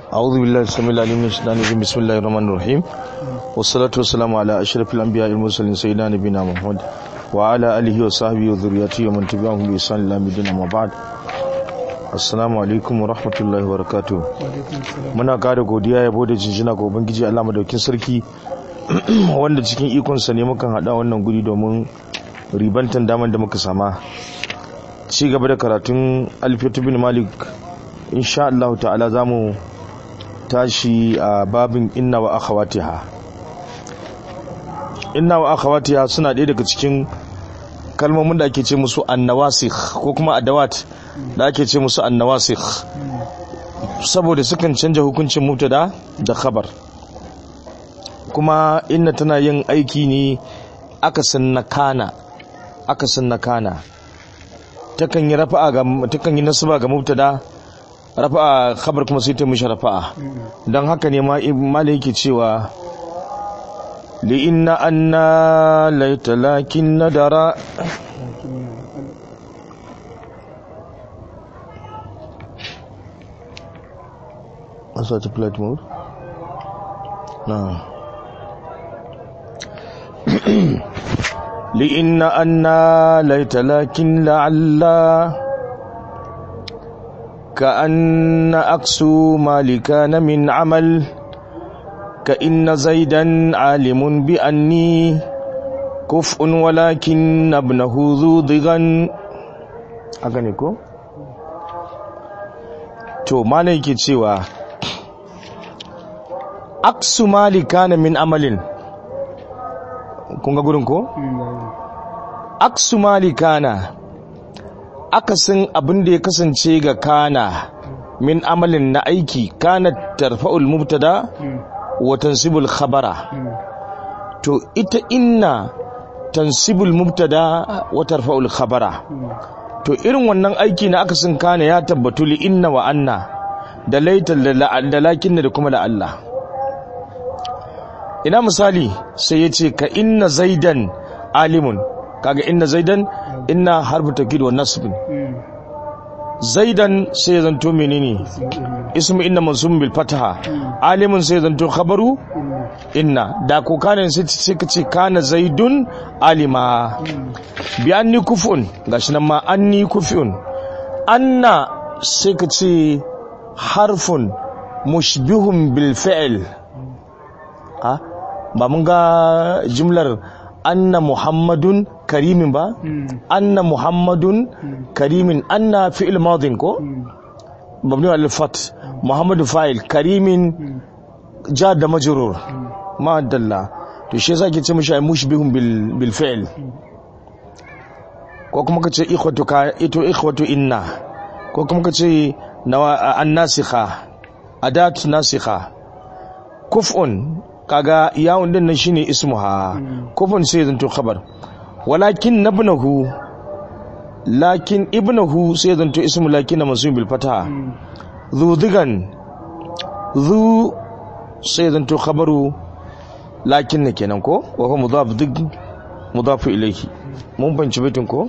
أعوذ بالله السميع العليم من الشيطان الرجيم بسم الله الرحمن الرحيم والصلاة والسلام على أشرف الأنبياء المرسلين سيدنا نبينا محمد وعلى آله وصحبه وذريته ومن تبعهم بإحسان إلى يوم الدين أما بعد Assalamu alaikum wa rahmatullahi wa barakatuh. Muna kare godiya yabo da jinjina ga Ubangiji Allah madaukin sarki wanda cikin ikonsa ne mukan hada wannan guri domin ribantan daman da muka sama. Ci gaba da karatun Alfiyatu bin Malik insha Allah ta'ala zamu tashi a babin inna wa akhawatiha. Inna wa akhawatiha suna ɗaya daga cikin kalmomin da ake ce musu annawasikh ko kuma adawat da ake ce musu annawasikh saboda sukan canja hukuncin mubtada da khabar kuma inna tana yin aiki ne akasin na kana akasin na kana takan yi rafa'a ga takan yi nasaba ga mubtada rafa'a khabar kuma sai ta mishi rafa'a dan haka ne ma malai yake cewa li inna anna laita lakin nadara such a flight mode no لإن أنا ليت لكن لعل كأن أكسو ما كان من عمل كإن زيدا عالم بأني كفء ولكن ابنه ذو ضغن أغنيكو to malai ke cewa aksu mali kana min amalin kun ga gurin ko aksu mali kana akasin abin da ya kasance ga kana min amalin na aiki kana tarfa'ul mubtada wa tansibul khabara to ita inna tansibul mubtada wa tarfa'ul khabara to irin wannan aiki na akasin kana ya tabbatu li inna wa anna da laitar da lakin da kuma da Allah ina misali sai ya ce ka inna zaidan alimun kaga inna zaidan inna harfu takid wa nasbin zaidan sai ya zanto menene ismu inna mansubun bil fataha alimun sai ya zanto khabaru inna da ko kana sai ka ce kana zaidun alima bi anni kufun gashi nan ma anni kufun anna sai ka ce harfun mushbihun bil fi'l ha ba mun ga jimlar anna muhammadun karimin ba anna muhammadun karimin anna fi'il madin ko mabni al fat muhammadu fa'il karimin ja da majrur ma dalla to shi yasa ke ce mishi mushbihun bil bil fi'l ko kuma kace ikhwatu ka ito ikhwatu inna ko kuma kace nawa an-nasikha adat nasikha kuf'un kaga yawon din nan shine ismuha kufun sai zanto khabar walakin nabnahu lakin ibnahu sai zanto ismu lakin na mansub bil fataha zu digan zu sai zanto khabaru lakin ne kenan ko wa huwa mudaf dig mudaf ilayhi mun banci bitin ko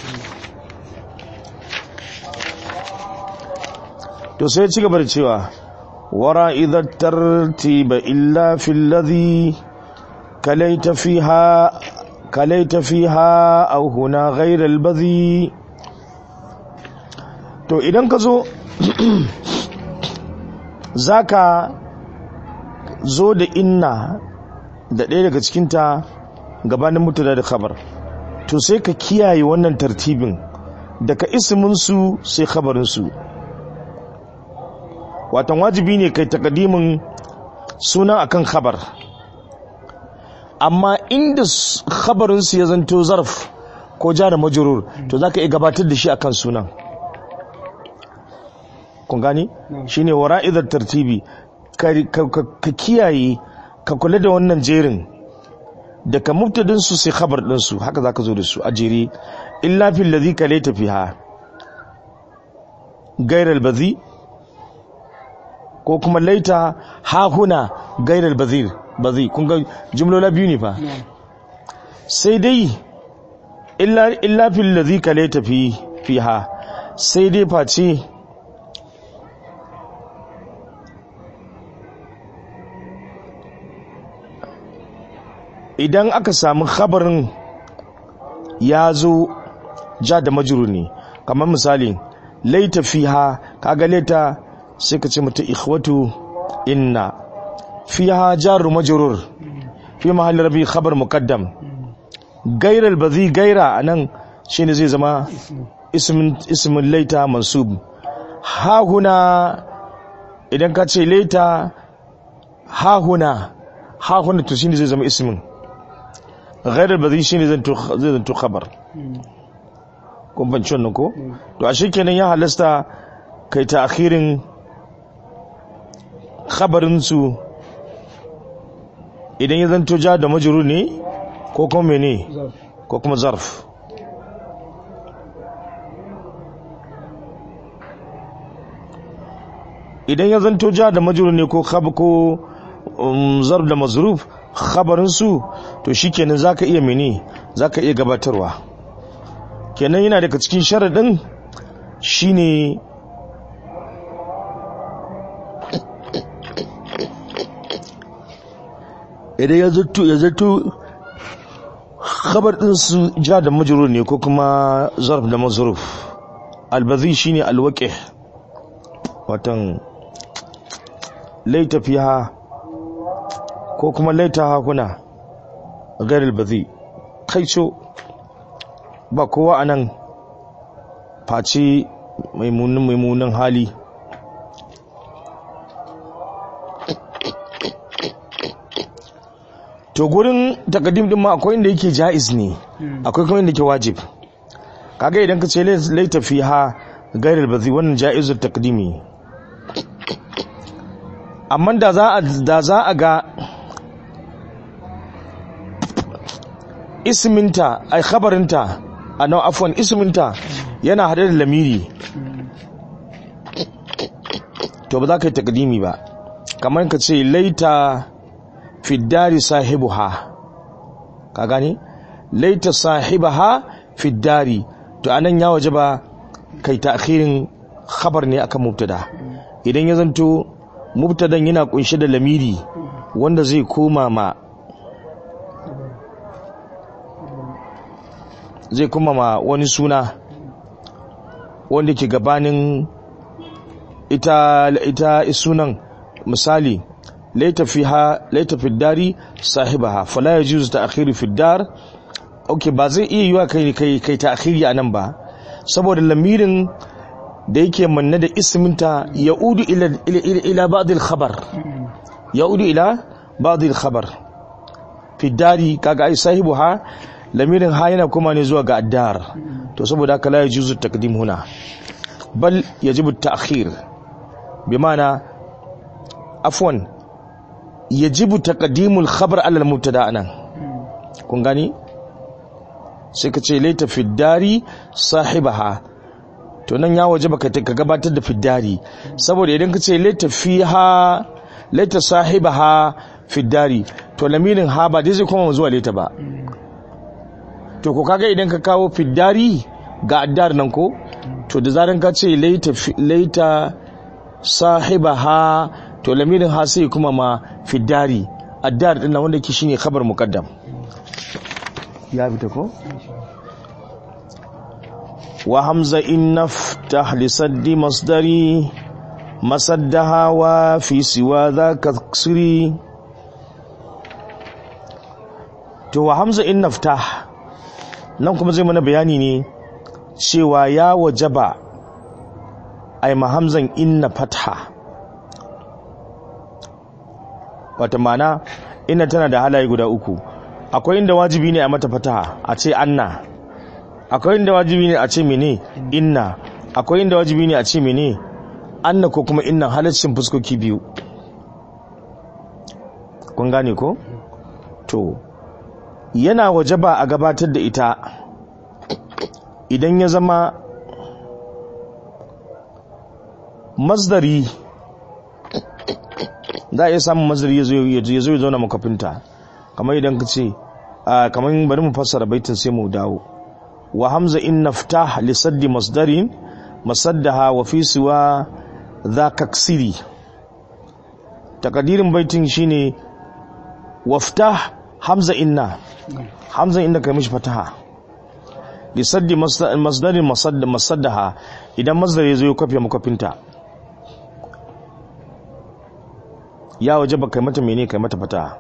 to sai ci gaba da cewa ورا إذا الترتيب إلا في الذي كليت فيها كليت فيها أو هنا غير البذي to idan ka zo za ka zo da inna da ɗaya daga cikinta gabanin mutada da khabar to sai ka kiyaye wannan tartibin daga isminsu sai khabarinsu watan wajibi ne kai takadimin suna akan khabar amma inda khabarinsu ya zanto zarf ko jara majurur to za ka iya gabatar da shi akan sunan kun gani shine wara'idar tartibi ka kiyaye ka kula da wannan jerin daga mubtadinsu sai khabar ɗinsu haka za ka zo da su a jere illa fil ladhi kalaita fiha gairar bazi ko kuma laita hahuna gairar bazir bazi kun ga jumlola biyu ne fa sai dai illa illa fil ladhi kalaita fi fiha sai dai face idan aka samu khabarin ya zo ja da majuru ne kamar misali laita fiha kaga laita sai ka ce mata ikhwatu inna fiha jaru majrur fi mahalli rabi khabar muqaddam gaira albazi gaira anan shine zai zama ismin ismin laita mansub ha huna idan ka ce laita ha huna ha huna to shine zai zama ismin gaira albazi shine zai zanto khabar kun banci wannan ko to a kenan ya halasta kai ta akhirin khabarinsu idan ya zanto ja da majuru ne ko kuma mene ko kuma zarf idan ya zanto ja da majuru ne ko ko zarf da mazruf khabarinsu to shikenan zaka iya mene zaka iya gabatarwa kenan yana daga cikin sharaɗin shine idan ya zato ya zato khabar din su ja da majrur ne ko kuma zarf da mazruf albazi shine alwaqi watan laita fiha ko kuma laita hakuna غير albazi kaico ba kowa anan face maimunin maimunin hali to gurin takadim din ma akwai inda yake jaiz ne akwai kuma inda yake wajib kaga idan ka ce laita fiha gairar bazi wannan jaizul takdimi amma da za a da za a ga isminta ai khabarinta a nan afwan isminta yana hade da lamiri to ba za ka yi takdimi ba kamar ka ce laita fiddari sahibuha ka gani laita sahibaha fiddari to anan ya waje ba kai ta'khirin khabar ne akan mubtada idan ya zanto mubtadan yana kunshe da lamiri wanda zai koma ma zai kuma ma wani suna wanda ke gabanin ita ita sunan misali laita fiha laita fi dari sahibaha fala yajuzu ta'khiru fi dar okay ba zai iya yiwa kai kai kai ta'khiri anan ba saboda lamirin da yake manne da isminta yaudu ila ila ila ba'd al-khabar yaudu ila ba'd al-khabar fi dari kaga ai sahibuha lamirin ha yana kuma ne zuwa ga addar to saboda haka la yajuzu taqdim huna bal yajibu at-ta'khir bimana afwan yajibu taqdimul khabar ala al-mubtada anan kun gani sai ka ce laita fiddari sahibaha to nan ya waje baka ka gabatar da fiddari saboda idan ka ce laita fiha laita sahibaha fiddari to lamirin ha ba dai zai koma zuwa laita ba to ko kaga idan ka kawo fiddari ga addar nan ko to da zaran ka ce laita laita sahibaha to lamirin ha sai kuma ma fiddari addar din nan wanda ke shine khabar muqaddam ya fita ko wa hamza in naftah li saddi masdari masaddaha wa fi siwa dhaka ksiri to wa hamza in naftah nan kuma zai mana bayani ne cewa ya wajaba ai mahamzan inna fatha wata mana inna tana da halaye guda uku akwai inda wajibi ne a mata fataha a ce anna akwai inda wajibi ne a ce mene inna akwai inda wajibi ne a ce mene anna ko kuma inna halaccin fuskoki biyu kun gane ko to yana wajaba a gabatar da ita idan ya zama masdari za a iya samun masdari ya zo ya zauna makafinta kamar idan ka ce kamar bari mu fassara baitin sai mu dawo wa hamza in naftah li saddi masdarin masaddaha wa fi siwa za kaksiri takadirin baitin shine waftah hamza inna hamza inna kai mishi fataha li saddi masdarin masaddaha idan masdar ya zo ya kwafe makwafinta ya waje ba kai mata mene kai mata fataha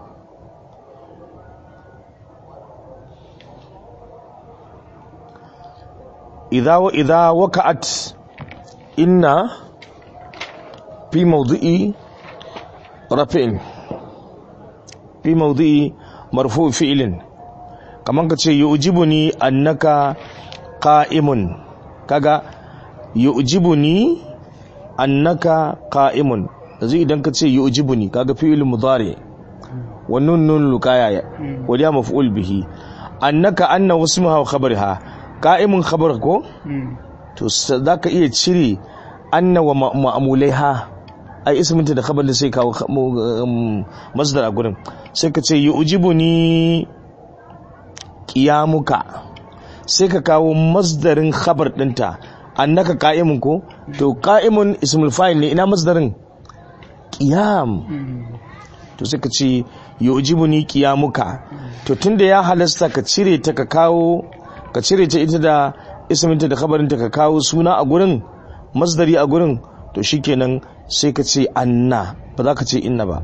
idza wa idza waka'at inna fi mawdi'i rafin fi mawdi'i marfu fi'lin kaman ka ce yu'jibuni annaka qa'imun kaga yu'jibuni annaka qa'imun yanzu idan ka ce yu'jibuni kaga fi'il mudari wa nun nun luqaya wa ya maf'ul bihi annaka anna wasmuha wa khabariha qa'imun khabar ko to zaka iya cire anna wa ma'mulaiha ai isminta da khabar da sai kawo masdar a gurin sai ka ce yu'jibuni qiyamuka sai ka kawo masdarin khabar dinta annaka qa'imun ko to qa'imun ismul fa'il ne ina masdarin qiyam to sai ka ce yu'jibuni qiyamuka to tunda ya halasta ka cire ta ka kawo ka cire ta ita da isminta da khabarinta ka kawo suna a gurin masdari a gurin to shikenan sai ka ce anna ba za ka ce inna ba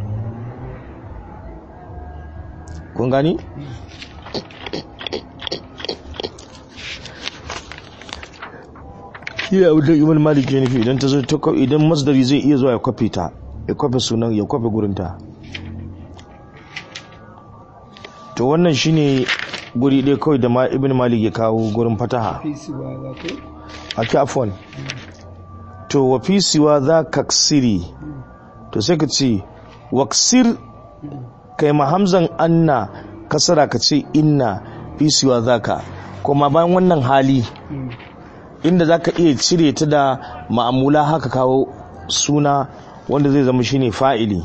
kun gani? yi abu da ibn malik ya nufi idan ta zo idan masdari zai iya zuwa ya kwafe ta ya kwafe sunan ya kwafe gurinta to wannan shine guri ɗaya kawai da ibn malik ya kawo gurin fataha a kyafon to wa fi siwa za ka siri to sai ka ce waksir kai mahamzan anna kasara ka ce inna fi siwa za ka kuma bayan wannan hali inda za ka iya cire ta da ma'amula haka kawo suna wanda zai zama shine fa'ili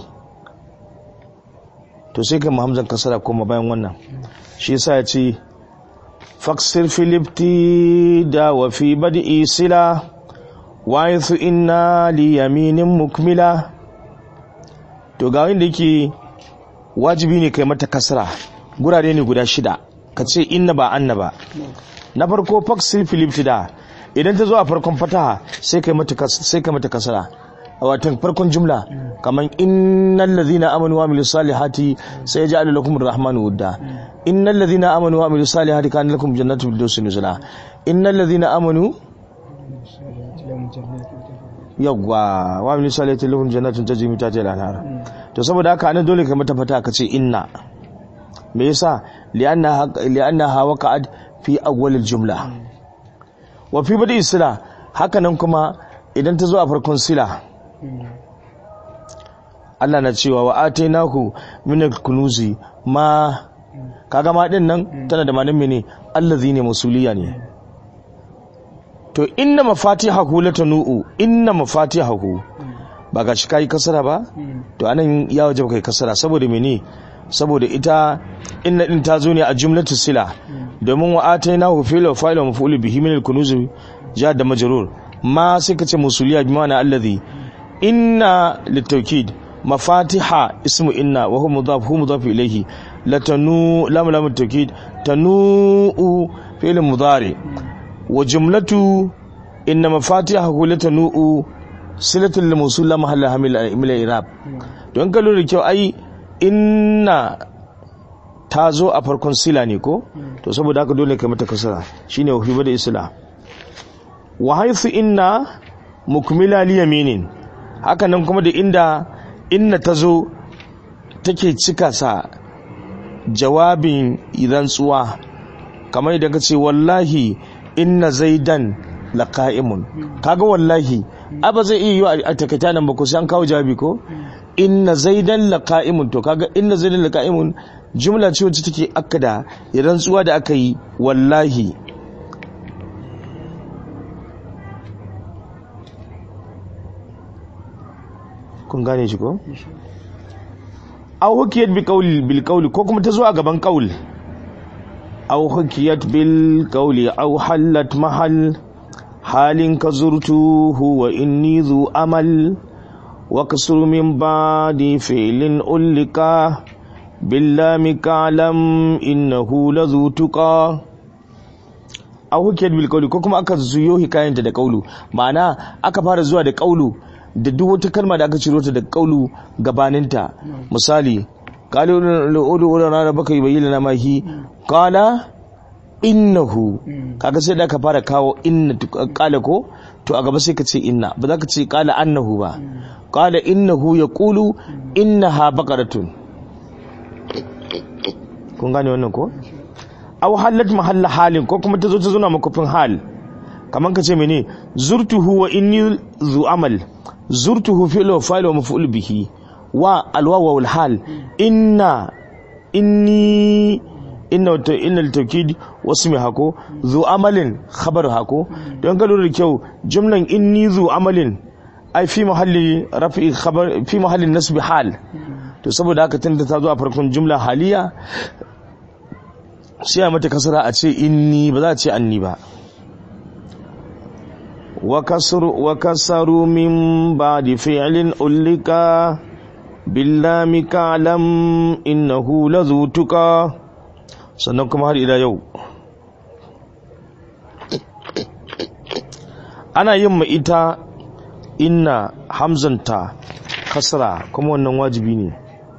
to sai kai mahamzan kasara kuma bayan wannan shi yasa ya ce faksir filipti da wa fi badi sila wa'ithu inna li yaminin mukmila to ga wanda yake wajibi ne kai mata kasra gurare ne guda shida ka ce inna ba anna ba na farko faksir filiptida idan ta zo a farkon fataha sai kai mata sai kai mata kasra a watan farkon jumla kaman innal ladhina amanu wa amilus salihati sayaj'alu lakum arrahmanu wudda innal ladhina amanu wa amilus salihati kana lakum jannatu firdausi nuzula innal ladhina amanu yawwa wa min salati lahum jannatun tajri min tahtiha al-anhar to saboda haka anan dole ka mata fata ka ce inna me yasa li'anna li'annaha waqa'at fi awwal al-jumla wa fi badi sila haka nan kuma idan ta zo a farkon sila Allah na cewa wa atainahu min al-kunuzi ma kaga ma din nan tana da manin mene allazi ne masuliya ne to inna mafatihahu latanu'u inna mafatihahu ba ga shi kai kasara ba to anan ya waje kai kasara saboda mene saboda ita inna din ta zo ne a jumlatu sila domin wa atainahu fil wa fa'il wa maf'ul bihi min al-kunuz ja da majrur ma sai ka ce musuliya bi ma'ana allazi inna litawkid mafatiha ismu inna wa huwa mudaf huwa mudaf ilayhi latanu lam lam tawkid tanu'u fi'l mudari wa jumlatu inna mafatihahu latanu'u silatul mawsul la mahalla hamil min al-i'rab don ka lura kyau ai inna ta zo a farkon sila ne ko to saboda haka dole ka mata kasara shine wa fi bada isla wa haythu inna mukmila li yaminin haka nan kuma da inda inna ta zo take cika sa jawabin idan tsuwa kamar idan ka ce wallahi inna zaidan laqa'imun kaga wallahi aba zai iya yi a takaita nan ba ko sai an kawo jawabi ko inna zaidan laqa'imun to kaga inna zaidan laqa'imun jumla ce wacce take akada idan tsuwa da aka yi wallahi kun gane shi ko aw hukiyat bi qawli bil qawli ko kuma ta zo a gaban qawl aw hukiyat bil qawli aw halat mahal halin ka zurtuhu wa inni zu amal wa kasur min ba'di fi'lin ulika billami kalam innahu lazu tuqa aw hukiyat bil qawli ko kuma aka zuyo hikayanta da qawlu ma'ana aka fara zuwa da qawlu da duk wata kalma da aka ciro ta da qawlu gabaninta misali qala udu udu rana baka yubayyana ma hi qala innahu kaga sai da aka fara kawo inna qala ko to a gaba sai ka ce inna ba za ka ce qala annahu ba qala innahu yaqulu innaha baqaratun kun gane wannan ko aw halat mahalla halin ko kuma ta zo ta zuna makofin hal kaman ka ce mene zurtuhu wa inni zu amal zurtuhu fi'l wa fa'il wa maf'ul bihi wa alwawa wal hal inna inni inna inna al-tawkid wasmi hako zu amalin khabar hako don ka lura da kyau jumlan inni zu amalin ai fi mahalli rafi khabar fi mahalli nasbi hal to saboda haka tunda ta zo a farkon jumla haliya sai a mata kasara a ce inni ba za a ce anni ba wa kasaru min ba da fi'ilin ullika billami kalam innahu lazutuka sannan kuma har ila yau ana yin ma ita inna hamzanta kasara kuma wannan wajibi ne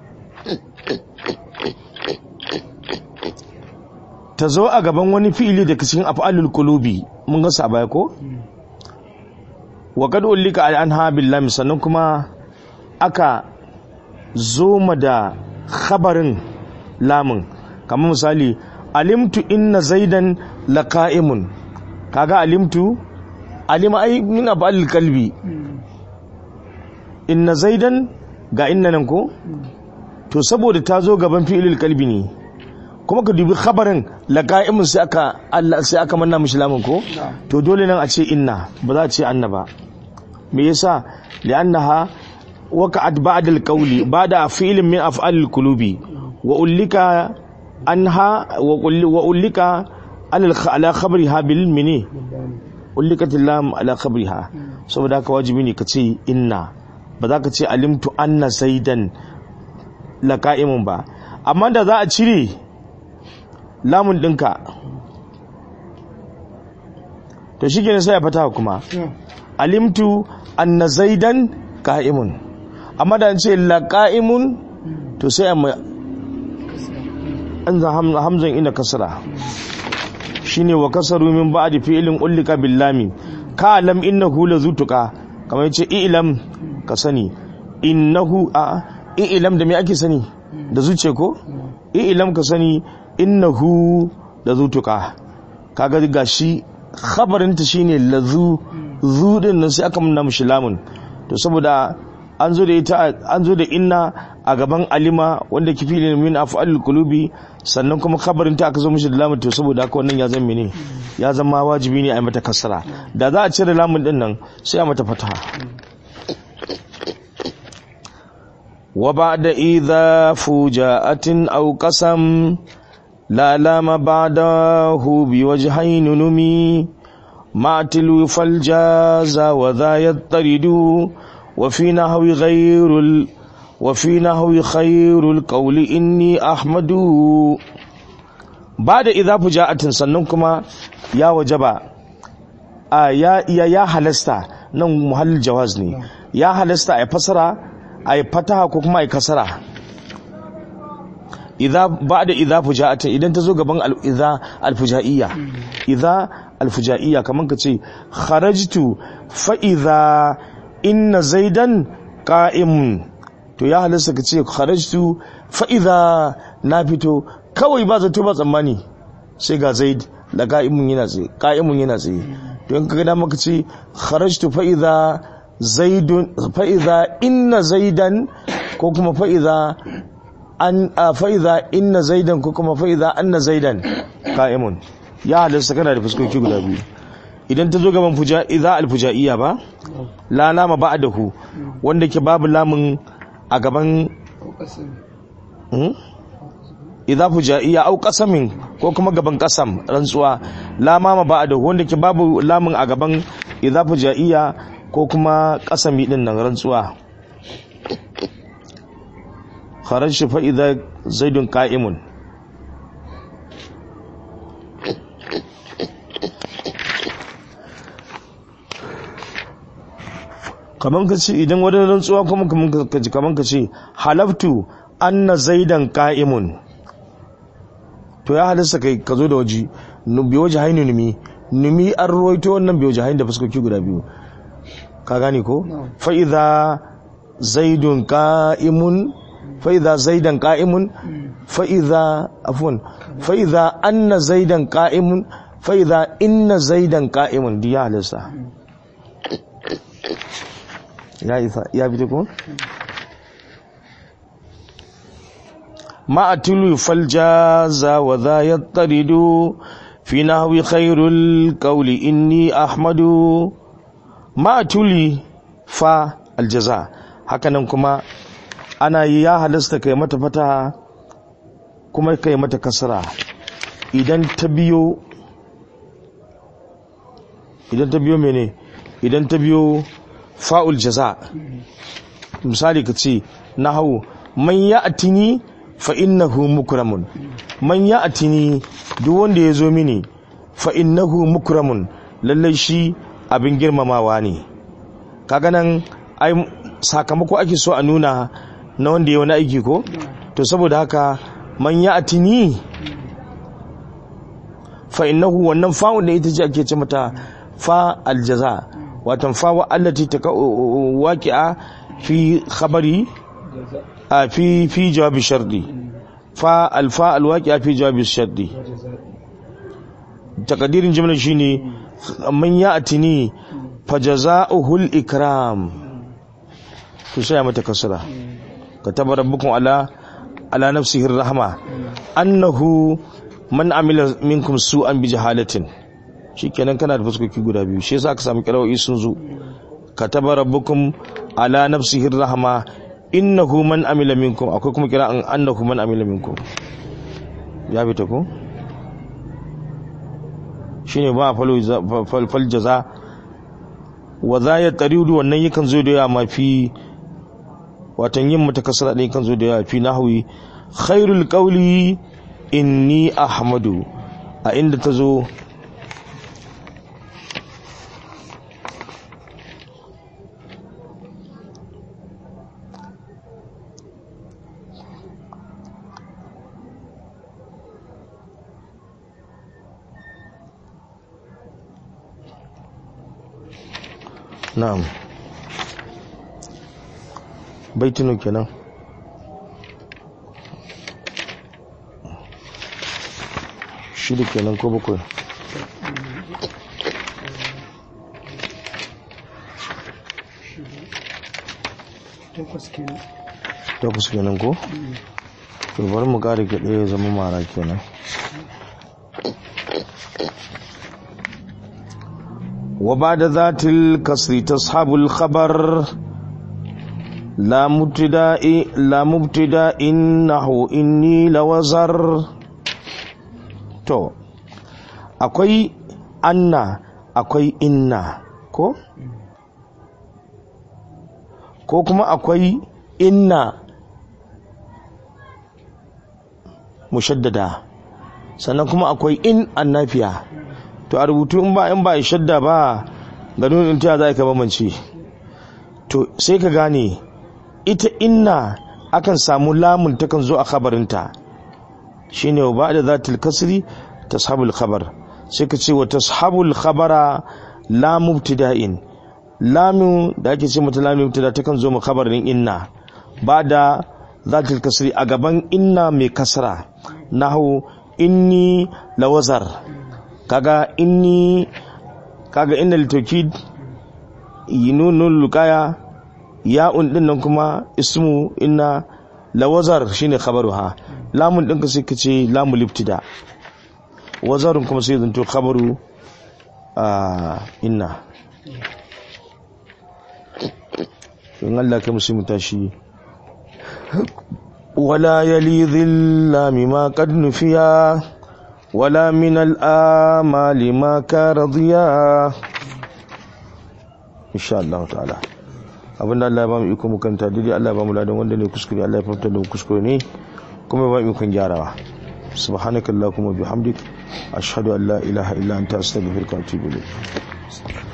ta zo a gaban wani fi'ili da cikin af'alul qulubi mun ga sa baya ko wa kad ulika an ha billahi sannan kuma aka zoma da khabarin lamun kamar misali alimtu inna zaidan laqa'imun kaga alimtu alima ai min af'alul qalbi inna zaidan ga inna nan ko to saboda ta zo gaban fi'ilul qalbi ne kuma ka dubi khabarin laqa'imun sai aka Allah sai aka manna mishi lamun ko to dole nan a ce inna ba za a ce anna ba me yasa li'annaha waqa'at ba'da al-qawli ba'da fi'lin min af'al al-qulubi wa ulika anha wa ulika ala khabriha bil mini ulikat lam ala khabriha saboda haka wajibi ne ka ce inna ba za ka ce alimtu anna zaidan laqa'imun ba amma da za a cire lamun ɗinka to shi ne sai ya fata kuma alimtu anna zaidan ka'imun amma da ce la ka'imun to sai a an za hamzan ina kasara shine wa kasaru min ba'di fi'lin ullika billami ka lam innahu la zutuka kamar yace i'lam ka sani innahu a i'lam da me ake sani da zuce ko i'lam ka sani innahu da zutuka kaga gashi khabarinta shine lazu zu din nan sai aka munna mishi lamun to saboda an zo da ita an zo da inna a gaban alima wanda kifi ne min af'alul qulubi sannan kuma khabarinta aka zo mishi da lamun to saboda haka wannan ya zama ne ya zama wajibi ne a mata kasara da za a cire lamun din nan sai a mata fataha wa ba'da idha fuja'atin aw qasam لا لام بعده بوجهين نمي مع تلو فالجاز وذا يضطرد وفي نحو غير ال وفي نحو خير القول إني أحمد بعد إذا فجاءت سننكما يا وجبا آه يا يا يا halasta nan muhallin jawaz ne ya halasta a fasara a fataha ko kuma a kasara idza ba'da idza fuja'ata idan ta zo gaban al-idza al-fuja'iyya idza al-fuja'iyya kaman kace kharajtu fa idza inna zaidan qa'imun to ya halasta kace kharajtu fa idza na fito kawai ba zato ba tsammani sai ga zaid da qa'imun yana tsaye qa'imun yana tsaye to in kaga da maka ce kharajtu fa idza zaidun fa idza inna zaidan ko kuma fa idza an fa'iza inna zaidan ko kuma fa'iza anna zaidan ka'imun ya halasta kana da fuskoki guda biyu idan ta zo gaban fuja idza alfujaiya ba la lama ba'dahu wanda ke babu lamun a gaban idza fujaiya au qasamin ko kuma gaban qasam rantsuwa la mama ba'dahu wanda ke babu lamun a gaban idza fujaiya ko kuma qasami din nan rantsuwa kharajtu fa idza zaidun qa'imun kaman ka ce idan wani rantsuwa kuma kaman ka ce kaman ka ce halaftu anna zaidan qa'imun to ya halasta kai ka zo da waje bi waje haini numi numi an ruwaito wannan bi waje haini da fuskoki guda biyu ka gane ko fa idza zaidun qa'imun fa idza zaidan qa'imun fa idza afwan fa idza anna zaidan qa'imun fa idza inna zaidan qa'imun diya halasta ya isa ya bi ko ما أتلو فالجاز وذا يضطرد في نحو خير القول إني أحمد ما أتلي فا الجزاء hakanan kuma ana yi ya halasta kai mata fata kuma kai mata kasara idan ta biyo idan ta biyo mene idan ta biyo fa'ul jaza misali ka ce na hau man ya atini fa innahu mukramun man ya atini duk wanda ya zo mini fa innahu mukramun lallai shi abin girmamawa ne kaga nan ai sakamako ake so a nuna na wanda ya wani aiki ko to saboda haka man ya atini fa innahu wannan fa'un da ita ce ake ce mata fa aljaza watan fa wa allati ta waqi'a fi khabari a fi fi jawabi shardi fa alfa alwaqi'a fi jawabi shardi takadirin jimlar shine man ya atini fa jazaohu ikram to sai mata kasra kataba rabbukum ala ala nafsihi rahma annahu man amila minkum su'an bi jahalatin shikenan kana da fuskoki guda biyu shi yasa aka samu kirawoyi sun zo kataba rabbukum ala nafsihi rahma innahu man amila minkum akwai kuma kira an annahu man amila minkum ya fita ko shine ba fal fal jaza wa za ya taridu wannan yakan zo da yawa mafi watan yin mata kasara ɗin kan zo da yawa fi nahwi khairul qawli inni ahmadu a inda ta zo na'am baitinu kenan shida kenan ko bakwai takwas kenan ko to bari mu kare ga ɗaya zama mara kenan وبعد ذات الكسر تصحب الخبر لا مبتدا لا مبتدا انه اني لوزر to akwai anna akwai inna ko ko kuma akwai inna mushaddada sannan kuma akwai in annafiya to a rubutu in ba in ba shadda ba ga nunin ta za ka bambance to sai ka gane ita inna akan samu lamun takan zo a khabarinta shine wa ba da zatil kasri tashabul khabar sai ka ce wa tashabul khabara la mubtida'in lamu da ake ce mata lamu mubtada takan zo mu khabarin inna ba da zatil kasri a gaban inna mai kasra nahu inni lawazar kaga inni kaga inna litokid yinunun lukaya ya'un din nan kuma ismu inna lawazar shine khabaruha lamun din ka sai kace lamu liftida wazarun kuma sai zanto khabaru inna in Allah kai musu tashi wala yali dhilla mimma qad nufiya ولا من الآمال ما كان ضياء إن شاء الله تعالى abinda Allah ya ba mu iko mu kanta daidai Allah ya ba mu ladan wanda ne kuskure Allah ya fahimta da mu kuskure ne kuma ya ba mu ikon gyarawa subhanakallahumma bihamdik ashhadu an la ilaha illa anta astaghfiruka wa atubu ilayk